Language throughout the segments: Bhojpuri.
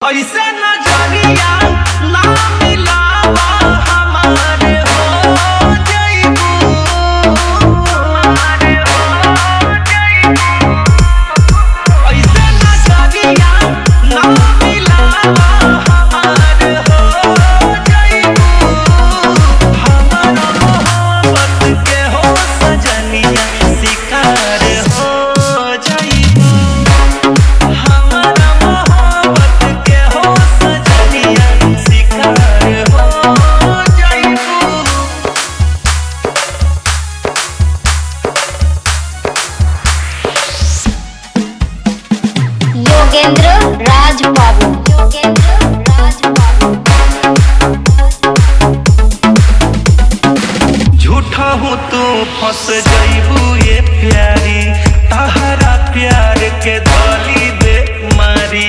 ऐसे नजरिया ना मिलावा हमारे हो जइबू हमारे हो जइबू ऐसे नजरिया ना मिलावा हमारे हो जइबू हमारा मोहब्बत के हो सजनिया शिकार हो जइबू हमारा मोहब्बत के हो सजनिया शिकार हो जइबू योगेंद्र राज बाबू योगेंद्र राज बाबू झूठा हूँ तू फंस जइबू ये प्यारी तहरा प्यार के धली दे मारी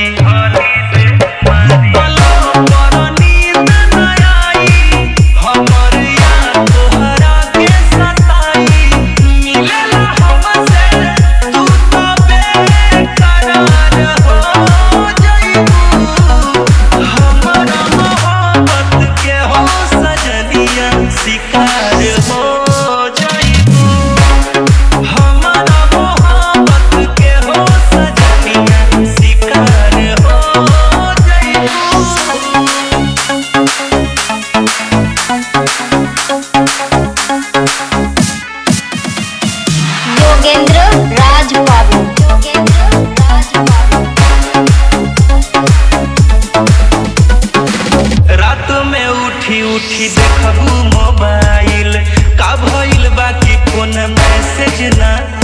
पलंग पर नींद न आई, हमर याद तोहरा के सताई। मिलेला हमसे तू तो बेकरार हो जइबू। हमारा मोहब्बत के हो सजनिया शिकार हो जइबू हमारा मोहब्बत के हो सजनिया शिकार हो जइबू योगेंद्र राज बाबू योगेंद्र राज बाबू रात में उठी उठी देखबू मोबाइल का भइल बाकी फोन मैसेज ना